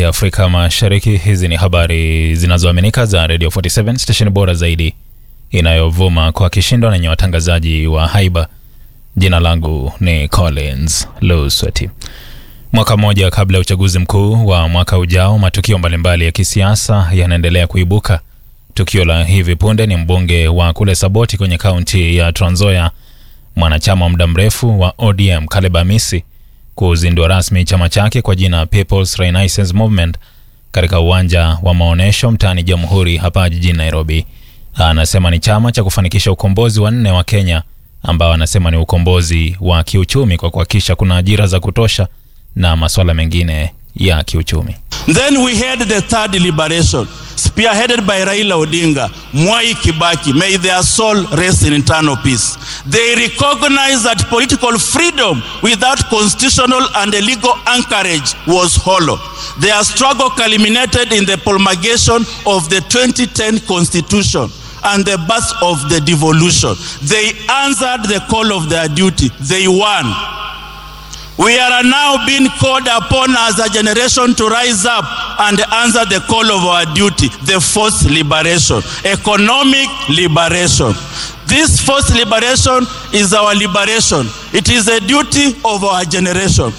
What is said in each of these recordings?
ya Afrika Mashariki. Hizi ni habari zinazoaminika za Radio 47 station bora zaidi inayovuma kwa kishindo na yenye watangazaji wa haiba. Jina langu ni Collins Lusweti. Mwaka mmoja kabla ya uchaguzi mkuu wa mwaka ujao, matukio mbalimbali ya kisiasa yanaendelea kuibuka. Tukio la hivi punde ni mbunge wa kule Saboti kwenye kaunti ya Trans Nzoia, mwanachama wa muda mrefu wa ODM Caleb Amisi kuzindua rasmi chama chake kwa jina People's Renaissance Movement katika uwanja wa maonyesho mtaani Jamhuri hapa jijini Nairobi. Anasema ni chama cha kufanikisha ukombozi wa nne wa Kenya ambao anasema ni ukombozi wa kiuchumi kwa kuhakikisha kuna ajira za kutosha na masuala mengine ya kiuchumi. Then we had the third liberation, spearheaded by Raila Odinga, Mwai Kibaki, may their soul rest in eternal peace. They recognized that political freedom without constitutional and legal anchorage was hollow. Their struggle culminated in the promulgation of the 2010 constitution and the birth of the devolution. They answered the call of their duty. They won. We are now being called upon as a generation to rise up and answer the call of our duty, the fourth liberation, economic liberation. This fourth liberation is our liberation. It is a duty of our generation.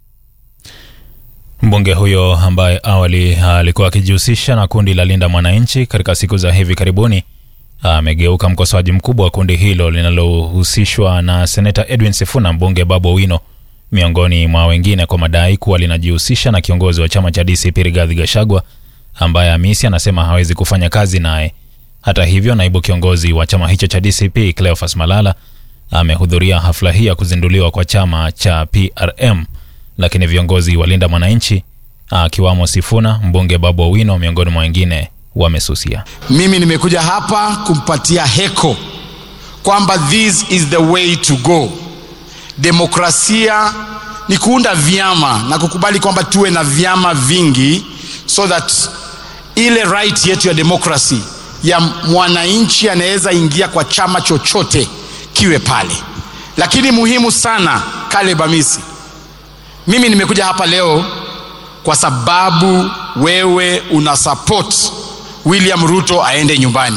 Mbunge huyo ambaye awali alikuwa akijihusisha na kundi la Linda Mwananchi katika siku za hivi karibuni amegeuka mkosoaji mkubwa wa kundi hilo linalohusishwa na seneta Edwin Sifuna, mbunge Babu Owino miongoni mwa wengine kwa madai kuwa linajihusisha na kiongozi wa chama cha DCP Rigathi Gachagua ambaye Amisi anasema hawezi kufanya kazi naye. Hata hivyo, naibu kiongozi wa chama hicho cha DCP Cleophas Malala amehudhuria hafla hii ya kuzinduliwa kwa chama cha PRM, lakini viongozi wa Linda Mwananchi akiwamo Sifuna, mbunge Babu Owino miongoni mwa wengine wamesusia. Mimi nimekuja hapa kumpatia heko kwamba this is the way to go. Demokrasia ni kuunda vyama na kukubali kwamba tuwe na vyama vingi, so that ile right yetu ya demokrasi ya mwananchi anaweza ingia kwa chama chochote kiwe pale. Lakini muhimu sana, Caleb Amisi, mimi nimekuja hapa leo kwa sababu wewe una support William Ruto aende nyumbani.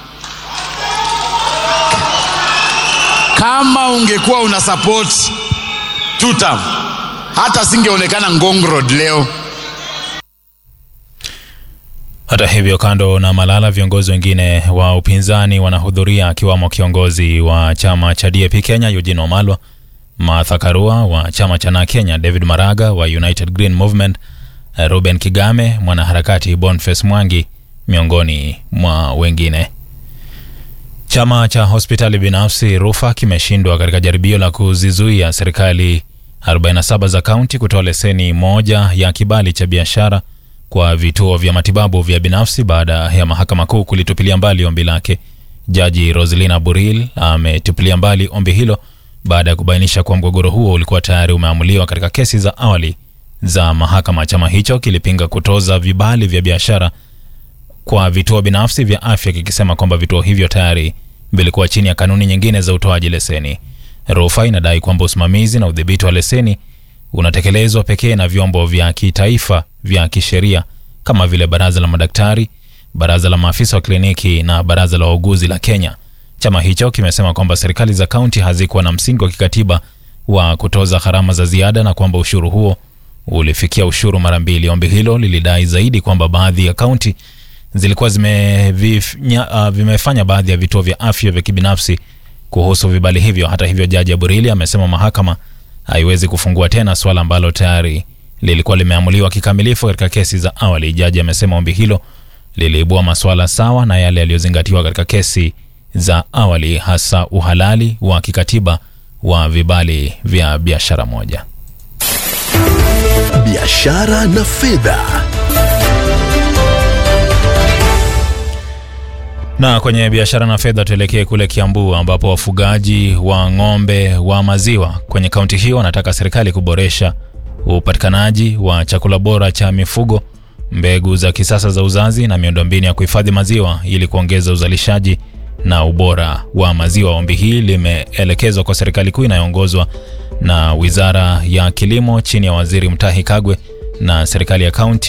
Kama ungekuwa una support tutam, hata singeonekana Ngong Road leo. Hata hivyo, kando na Malala, viongozi wengine wa upinzani wanahudhuria akiwamo kiongozi wa chama cha DAP Kenya Eugene Wamalwa, Martha Karua wa chama cha Na Kenya, David Maraga wa United Green Movement, Ruben Kigame, mwanaharakati Boniface Mwangi miongoni mwa wengine. Chama cha hospitali binafsi Rufa kimeshindwa katika jaribio la kuzizuia serikali 47 za kaunti kutoa leseni moja ya kibali cha biashara kwa vituo vya matibabu vya binafsi baada ya mahakama kuu kulitupilia mbali ombi lake. Jaji Roselina Buril ametupilia mbali ombi hilo baada ya kubainisha kuwa mgogoro huo ulikuwa tayari umeamuliwa katika kesi za awali za mahakama. Chama hicho kilipinga kutoza vibali vya biashara kwa vituo binafsi vya afya kikisema kwamba vituo hivyo tayari vilikuwa chini ya kanuni nyingine za utoaji leseni. Rufa inadai kwamba usimamizi na udhibiti wa leseni unatekelezwa pekee na vyombo vya kitaifa vya kisheria kama vile baraza la madaktari, baraza la maafisa wa kliniki na baraza la wauguzi la Kenya. Chama hicho kimesema kwamba serikali za kaunti hazikuwa na msingi wa kikatiba wa kutoza gharama za ziada na kwamba ushuru huo ulifikia ushuru mara mbili. Ombi hilo lilidai zaidi kwamba baadhi ya kaunti zilikuwa zimevifanya, uh, vimefanya baadhi ya vituo vya afya vya kibinafsi kuhusu vibali hivyo. Hata hivyo, jaji Aburili amesema mahakama haiwezi kufungua tena swala ambalo tayari lilikuwa limeamuliwa kikamilifu katika kesi za awali. Jaji amesema ombi hilo liliibua masuala sawa na yale yaliyozingatiwa katika kesi za awali, hasa uhalali wa kikatiba wa vibali vya biashara moja. Biashara na fedha. Na kwenye biashara na fedha tuelekee kule Kiambu ambapo wafugaji wa ng'ombe wa maziwa kwenye kaunti hiyo wanataka serikali kuboresha upatikanaji wa chakula bora cha mifugo, mbegu za kisasa za uzazi na miundombinu ya kuhifadhi maziwa ili kuongeza uzalishaji na ubora wa maziwa. Ombi hili limeelekezwa kwa serikali kuu inayoongozwa na Wizara ya Kilimo chini ya Waziri Mutahi Kagwe na serikali ya kaunti